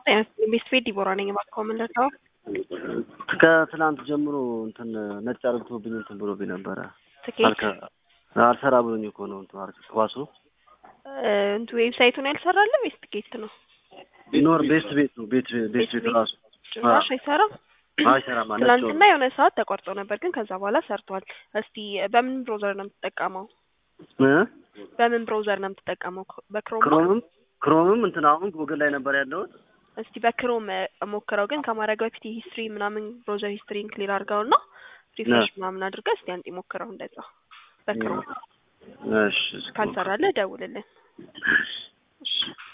ቤት ቤት ዲቦራ ነኝ። እባክዎ ምን ልርዳው? ከትናንት ጀምሮ እንትን ነጭ አርግቶብኝ እንትን ብሎብኝ ነበረ። ትኬት አልከ- አልሰራ ብሎኝ እኮ ነው እንትን አርግ ኳሱ እንቱ ዌብሳይቱን ያልሰራለ ወይስ ትኬት ነው? ቢኖር ቤስት ቤት ነው ቤት ቤስት ቤት ቤት ራሱ ጭራሽ አይሰራም። አይሰራም ማለት ትናንትና የሆነ ሰዓት ተቋርጦ ነበር፣ ግን ከዛ በኋላ ሰርቷል። እስቲ በምን ብሮዘር ነው የምትጠቀመው? በምን ብሮዘር ነው የምትጠቀመው? በክሮም ነው? ክሮምም ክሮምም እንትን አሁን ጉግል ላይ ነበር ያለሁት እስቲ በክሮም ሞክረው። ግን ከማድረግ በፊት ሂስትሪ ምናምን ብሮዘር ሂስትሪን ክሊር አድርገው እና ሪፍሬሽ ምናምን አድርገህ እስቲ አንጤ ሞክረው እንደዛ በክሮም እሺ ካልሰራለህ ደውልልን። እሺ